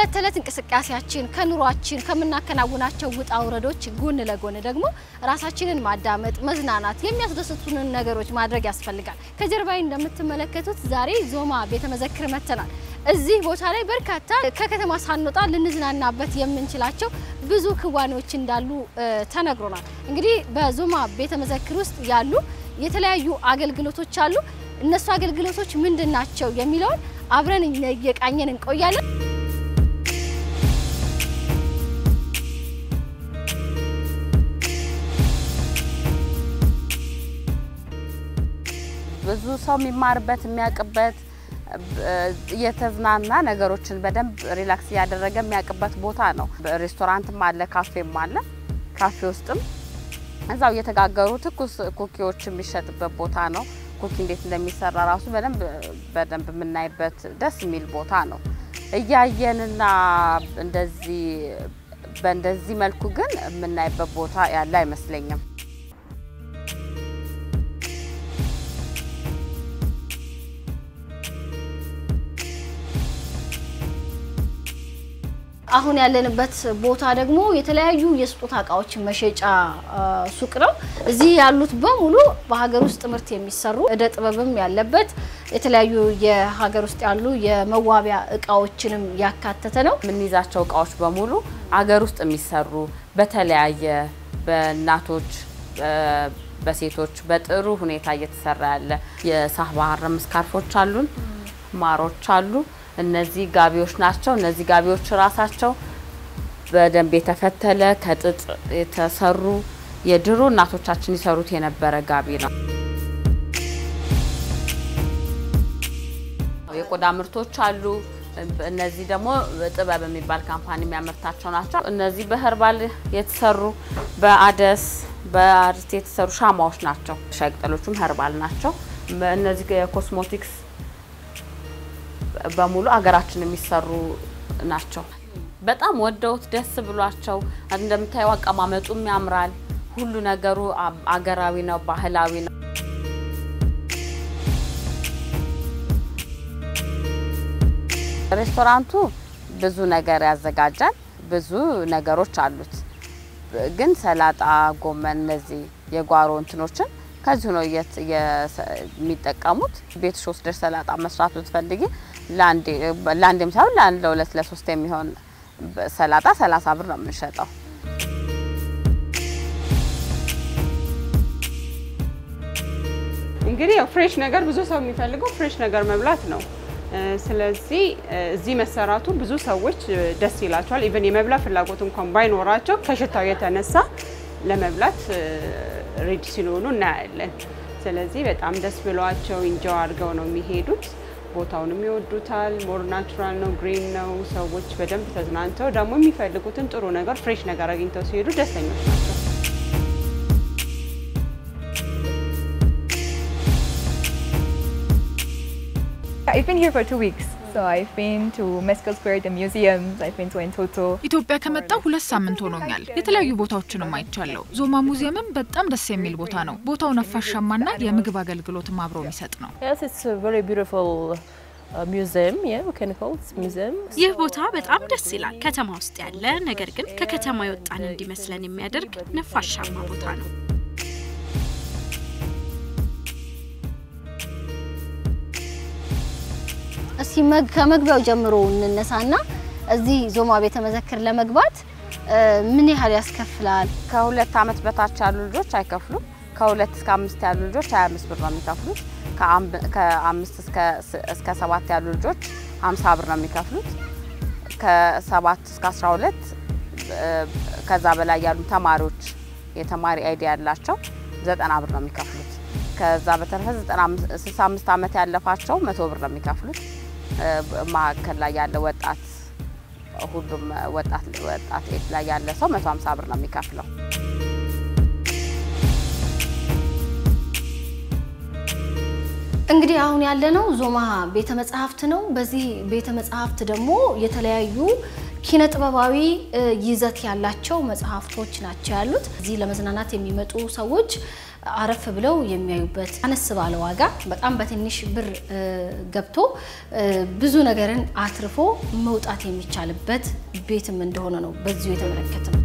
ከዕለት ተዕለት እንቅስቃሴያችን ከኑሯችን ከምናከናውናቸው ውጣ ውረዶች ጎን ለጎን ደግሞ ራሳችንን ማዳመጥ፣ መዝናናት፣ የሚያስደስቱንን ነገሮች ማድረግ ያስፈልጋል። ከጀርባዬ እንደምትመለከቱት ዛሬ ዞማ ቤተ መዘክር መጥተናል። እዚህ ቦታ ላይ በርካታ ከከተማ ሳንወጣ ልንዝናናበት የምንችላቸው ብዙ ክዋኔዎች እንዳሉ ተነግሮናል። እንግዲህ በዞማ ቤተ መዘክር ውስጥ ያሉ የተለያዩ አገልግሎቶች አሉ። እነሱ አገልግሎቶች ምንድን ናቸው የሚለውን አብረን እየቃኘን እንቆያለን። ብዙ ሰው የሚማርበት የሚያውቅበት እየተዝናና ነገሮችን በደንብ ሪላክስ እያደረገ የሚያውቅበት ቦታ ነው። ሬስቶራንትም አለ፣ ካፌም አለ። ካፌ ውስጥም እዛው እየተጋገሩ ትኩስ ኩኪዎች የሚሸጥበት ቦታ ነው። ኩኪ እንዴት እንደሚሰራ ራሱ በደንብ በደንብ የምናይበት ደስ የሚል ቦታ ነው። እያየንና እንደዚህ በእንደዚህ መልኩ ግን የምናይበት ቦታ ያለ አይመስለኝም። አሁን ያለንበት ቦታ ደግሞ የተለያዩ የስጦታ እቃዎች መሸጫ ሱቅ ነው። እዚህ ያሉት በሙሉ በሀገር ውስጥ ምርት የሚሰሩ እደ ጥበብም ያለበት የተለያዩ የሀገር ውስጥ ያሉ የመዋቢያ እቃዎችንም ያካተተ ነው። የምንይዛቸው እቃዎች በሙሉ አገር ውስጥ የሚሰሩ በተለያየ በእናቶች በሴቶች በጥሩ ሁኔታ እየተሰራ ያለ የሳህባ ሀረም ስካርፎች አሉን፣ ማሮች አሉ። እነዚህ ጋቢዎች ናቸው። እነዚህ ጋቢዎች ራሳቸው በደንብ የተፈተለ ከጥጥ የተሰሩ የድሮ እናቶቻችን ይሰሩት የነበረ ጋቢ ነው። የቆዳ ምርቶች አሉ። እነዚህ ደግሞ ጥበብ የሚባል ካምፓኒ የሚያመርታቸው ናቸው። እነዚህ በህርባል የተሰሩ በአደስ በአርስት የተሰሩ ሻማዎች ናቸው። ሻይ ቅጠሎቹም ህርባል ናቸው። እነዚህ የኮስሞቲክስ በሙሉ አገራችን የሚሰሩ ናቸው። በጣም ወደውት ደስ ብሏቸው እንደምታየው አቀማመጡም ያምራል። ሁሉ ነገሩ አገራዊ ነው፣ ባህላዊ ነው። ሬስቶራንቱ ብዙ ነገር ያዘጋጃል። ብዙ ነገሮች አሉት። ግን ሰላጣ፣ ጎመን፣ እነዚህ የጓሮ እንትኖችን ከዚሁ ነው የሚጠቀሙት። ቤትሽ ወስደሽ ሰላጣ መስራት ብትፈልጊ ለአንዴም ሳይሆን ለአንድ ለሁለት ለሶስት የሚሆን ሰላጣ ሰላሳ ብር ነው የምንሸጠው። እንግዲህ ያው ፍሬሽ ነገር ብዙ ሰው የሚፈልገው ፍሬሽ ነገር መብላት ነው። ስለዚህ እዚህ መሰራቱ ብዙ ሰዎች ደስ ይላቸዋል። ኢቨን የመብላት ፍላጎት እንኳን ባይኖራቸው ከሽታው የተነሳ ለመብላት ሬዲ ሲሆኑ እናያለን። ስለዚህ በጣም ደስ ብሏቸው ኢንጆይ አድርገው ነው የሚሄዱት። ቦታውንም ይወዱታል። ሞር ናቹራል ነው፣ ግሪን ነው። ሰዎች በደንብ ተዝናንተው ደግሞ የሚፈልጉትን ጥሩ ነገር ፍሬሽ ነገር አግኝተው ሲሄዱ ደስተኞች ናቸው። I've been here for two weeks. So I've been to Mescal Square, the museums, I've been to Entoto. ኢትዮጵያ ከመጣሁ ሁለት ሳምንት ሆኖኛል። የተለያዩ ቦታዎችንም አይቻለሁ። ዞማ ሙዚየምም በጣም ደስ የሚል ቦታ ነው። ቦታው ነፋሻማና የምግብ አገልግሎትም አብሮ የሚሰጥ ነው። Yes, it's a very beautiful uh, museum. Yeah, we can call it museum. ይህ ቦታ በጣም ደስ ይላል። ከተማ ውስጥ ያለ ነገር ግን ከከተማ የወጣን እንዲመስለን የሚያደርግ ነፋሻማ ቦታ ነው። እስቲ ከመግቢያው ጀምሮ እንነሳና እዚህ ዞማ ቤተ መዘክር ለመግባት ምን ያህል ያስከፍላል? ከሁለት ዓመት በታች ያሉ ልጆች አይከፍሉም። ከሁለት እስከ አምስት ያሉ ልጆች 25 ብር ነው የሚከፍሉት። ከአምስት እስከ ሰባት ያሉ ልጆች 50 ብር ነው የሚከፍሉት። ከሰባት እስከ 12 ከዛ በላይ ያሉ ተማሪዎች የተማሪ አይዲ ያላቸው 90 ብር ነው የሚከፍሉት። ከዛ በተረፈ 65 ዓመት ያለፋቸው መቶ ብር ነው የሚከፍሉት። መካከል ላይ ያለ ወጣት ሁሉም ወጣት ወጣት ኤጅ ላይ ያለ ሰው 150 ብር ነው የሚከፍለው። እንግዲህ አሁን ያለነው ዞማ ቤተ መጻሕፍት ነው። በዚህ ቤተ መጻሕፍት ደግሞ የተለያዩ ኪነ ጥበባዊ ይዘት ያላቸው መጽሐፍቶች ናቸው ያሉት። እዚህ ለመዝናናት የሚመጡ ሰዎች አረፍ ብለው የሚያዩበት አነስ ባለ ዋጋ በጣም በትንሽ ብር እ፣ ገብቶ እ፣ ብዙ ነገርን አትርፎ መውጣት የሚቻልበት ቤትም እንደሆነ ነው በዚሁ የተመለከት ነው።